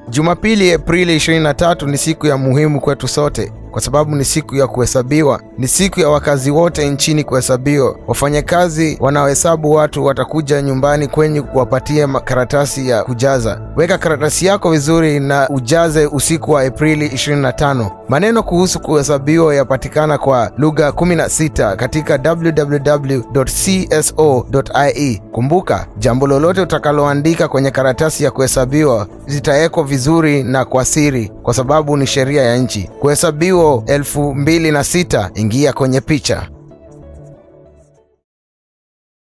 Jumapili Aprili 23 ni siku ya muhimu kwetu sote kwa sababu ni siku ya kuhesabiwa. Ni siku ya wakazi wote nchini kuhesabiwa. Wafanyakazi wanaohesabu watu watakuja nyumbani kwenyu kuwapatia makaratasi ya kujaza. Weka karatasi yako vizuri na ujaze usiku wa Aprili 25. Maneno kuhusu kuhesabiwa yapatikana kwa lugha 16 katika www.cso.ie. Kumbuka, jambo lolote utakaloandika kwenye karatasi ya kuhesabiwa zitawekwa vizuri na kwa siri, kwa sababu ni sheria ya nchi. Kuhesabiwa elfu mbili na sita. Ingia kwenye picha.